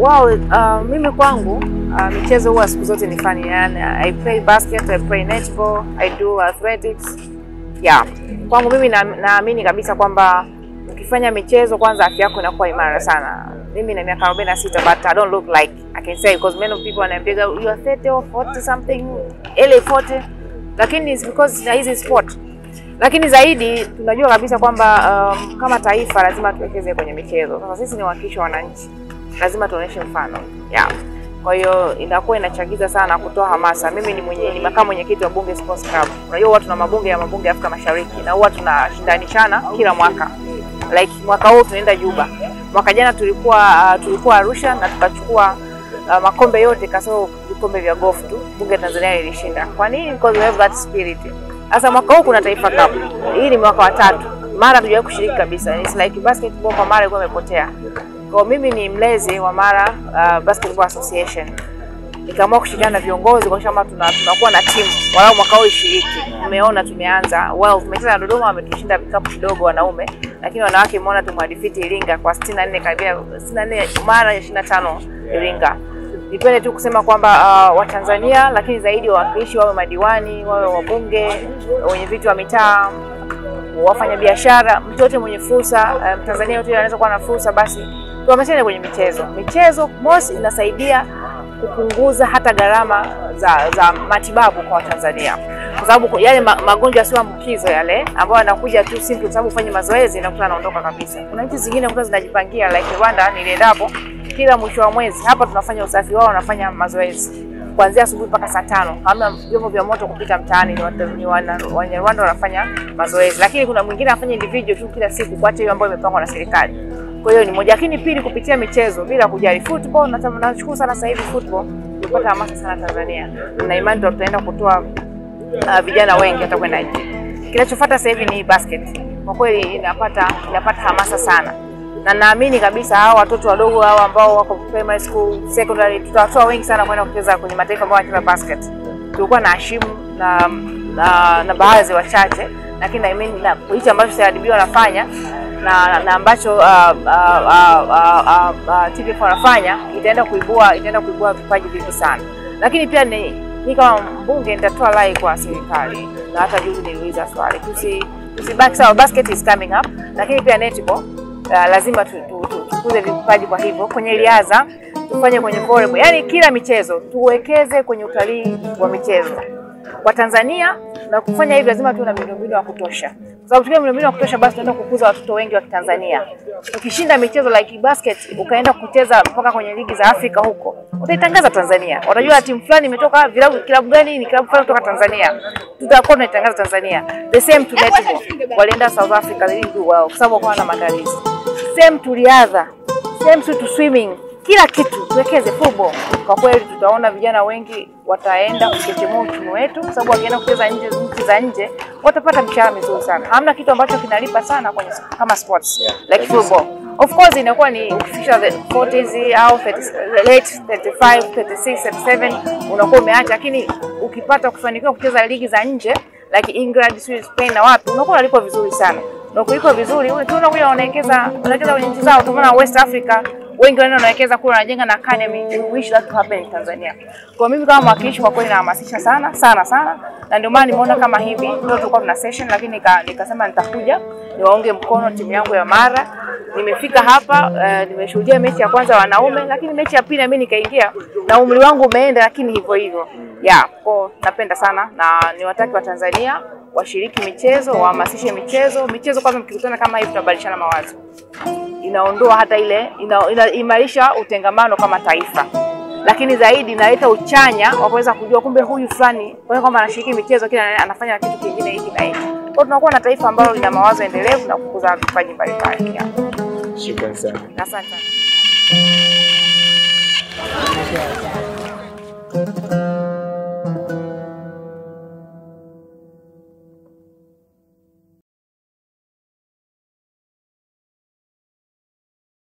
Well, uh, mimi kwangu uh, michezo huwa siku zote ni fun. Yani, I play basket, I play netball, I do athletics. Yeah. Kwangu mimi na- naamini kabisa kwamba ukifanya michezo kwanza afya yako inakuwa imara sana. Mimi na miaka 46 but I don't look like I can say because many people wananiambia you are 30 or 40 something, early 40 lakini it's because na hizi sport lakini zaidi tunajua kabisa kwamba um, kama taifa lazima tuwekeze kwenye michezo. Sasa sisi ni wawakilishi wa wananchi, lazima tuoneshe mfano yeah. Kwa hiyo inakuwa inachagiza sana kutoa hamasa. Mimi ni mwenye ni makamu mwenyekiti wa Bunge Sports Club. Unajua huwa tuna mabunge ya mabunge ya Afrika Mashariki na huwa tunashindanishana kila mwaka, like mwaka huu tunaenda Juba. Mwaka jana tulikuwa uh, tulikuwa Arusha na tukachukua uh, makombe yote kasoro vikombe vya golf tu, bunge la Tanzania lilishinda. Kwa nini? Because we have that spirit. Sasa mwaka huu kuna Taifa Cup. Hii ni mwaka wa tatu. Mara hatujawahi kushiriki kabisa. It's like basketball kwa Mara ilikuwa imepotea. Kwa mimi ni mlezi wa Mara uh, Basketball Association. Nikaamua kushirikiana na viongozi kwa kama tuna, tunakuwa na timu walau mwaka huu ishiriki. Umeona tumeanza. Well, tumecheza na Dodoma wametushinda vikapu kidogo wanaume, lakini wanawake umeona tumwadifiti Iringa kwa 64 karibia 64 Mara 25 Iringa. Nipende tu kusema kwamba uh, Watanzania lakini zaidi wawakilishi wawe madiwani, wawe wabunge, wenye viti wa mitaa, wafanya biashara, mtu yote mwenye fursa, uh, Mtanzania yote anaweza kuwa na fursa, basi tuhamasishane kwenye michezo. Michezo mosi inasaidia kupunguza hata gharama za, za matibabu kwa Watanzania kwa sababu yale ma, magonjwa sio ambukizo yale ambayo yanakuja tu simple, kwa sababu ufanye mazoezi na anaondoka kabisa. Kuna nchi zingine kuta zinajipangia like Rwanda, niliendapo kila mwisho wa mwezi hapa tunafanya usafi wao, wanafanya mazoezi kuanzia asubuhi mpaka saa tano. Hamna vyombo vya moto kupita mtaani, ni watu- ni wana- Wanyarwanda wanafanya mazoezi, lakini kuna mwingine anafanya individual tu kila siku, kuacha hiyo ambayo imepangwa na serikali. Kwa hiyo ni moja, lakini pili, kupitia michezo bila kujali football. na- Nashukuru sana sasa hivi football tumepata hamasa sana Tanzania, na imani tutaenda kutoa uh, vijana wengi hata kwenda nje. Kinachofuata sasa hivi ni basket. Kwa kweli inapata inapata hamasa sana, na naamini kabisa hao watoto wadogo hao ambao wako primary school, secondary, tutawatoa wengi sana kwenda kucheza kwenye mataifa ambayo wanacheza basket. Tulikuwa na Hashimu na na, na baadhi wachache, lakini na imani na hichi ambacho CRDB wanafanya na, na ambacho uh, uh, uh, uh, uh, uh, TPF wanafanya itaenda kuibua itaenda kuibua vipaji vingi sana, lakini pia ni mi kama mbunge nitatoa rai kwa serikali, na hata juzi niliuliza swali, tusi tusibaki sawa, basket is coming up, lakini pia netball uh, lazima tu- tu- tu- tukuze vipaji. Kwa hivyo kwenye riadha tufanye kwenye volleyball, yani kila michezo tuwekeze kwenye utalii wa michezo kwa Tanzania, na kufanya hivi lazima tuwe na miundombinu ya kutosha, kwa sababu tukiwa miundombinu ya kutosha, basi tunaenda kukuza watoto wengi wa Kitanzania. Ukishinda michezo like basket ukaenda kucheza mpaka kwenye ligi za Afrika huko, utaitangaza Tanzania, watajua timu fulani imetoka vilabu, kilabu gani ni kilabu fulani kutoka Tanzania, tutakuwa tunaitangaza Tanzania. The same to netball, walienda South Africa, they didn't do well kwa sababu wakawa na maandalizi. Same to riadha, same to swimming kila kitu tuwekeze football. Kwa kweli tutaona vijana wengi wataenda kuchechemua uchumi wetu, kwa sababu wakienda kucheza nje nchi za nje watapata mshahara mizuri sana. Hamna kitu ambacho kinalipa sana kwenye kama sports like football. Of course inakuwa ni ukifika the 40s au 30, late 35, 36, 37 unakuwa umeacha, lakini ukipata kufanikiwa kucheza ligi za nje like England, Sweden, Spain na wapi, unakuwa unalipwa vizuri sana na ukilipwa vizuri tunaona kuja wanawekeza wanawekeza kwenye nchi zao. Tumeona West Africa wengi wanaenda wanawekeza kule, wanajenga na academy. We wish that to happen in Tanzania. Kwa mimi kama mwakilishi, kwa kweli nahamasisha sana sana sana, na ndio maana nimeona kama hivi leo tulikuwa tuna session, lakini nika, nikasema nitakuja niwaunge mkono timu yangu ya Mara. Nimefika hapa uh, nimeshuhudia mechi ya kwanza ya wanaume, lakini mechi ya pili na mimi nikaingia na umri wangu umeenda, lakini hivyo hivyo yeah, kwa napenda sana na niwataki wa Tanzania washiriki michezo, wahamasishe michezo. Michezo kwanza, mkikutana kama hivi, tunabadilishana mawazo, inaondoa hata ile ina- inaimarisha utengamano kama taifa, lakini zaidi inaleta uchanya wa kuweza kujua kumbe huyu fulani kwa kwamba anashiriki michezo, kila anafanya kitu kingine hiki na hiki. Kwa hiyo tunakuwa na taifa ambalo lina mawazo endelevu na kukuza vipaji mbalimbali. Yeah. Shukrani sana. Asante sana.